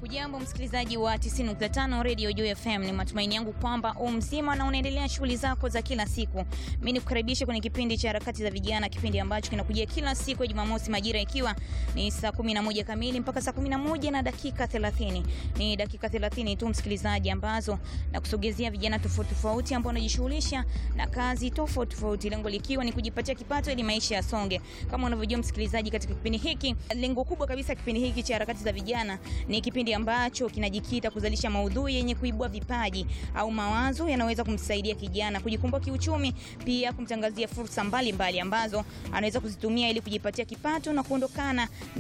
Hujambo msikilizaji wa 90.5 Radio Joy FM, ni matumaini yangu kwamba u mzima na unaendelea shughuli zako za kila siku. Mimi nikukaribisha kwenye kipindi cha harakati za vijana, kipindi ambacho kinakujia kila siku ya Jumamosi majira ikiwa ni saa 11 kamili mpaka saa 11 na dakika 30. Ni dakika 30 tu msikilizaji, ambazo na kusogezea vijana tofauti tofauti ambao wanajishughulisha na kazi tofauti tofauti, lengo likiwa ni kujipatia kipato ili maisha yasonge. Kama unavyojua msikilizaji, katika kipindi hiki, lengo kubwa kabisa kipindi hiki cha harakati za vijana ni kipindi ambacho kinajikita kuzalisha maudhui yenye kuibua vipaji au mawazo yanaweza kumsaidia kijana kujikomboa kiuchumi, pia kumtangazia fursa mbalimbali mbali ambazo anaweza kuzitumia ili kujipatia kipato na kuondokana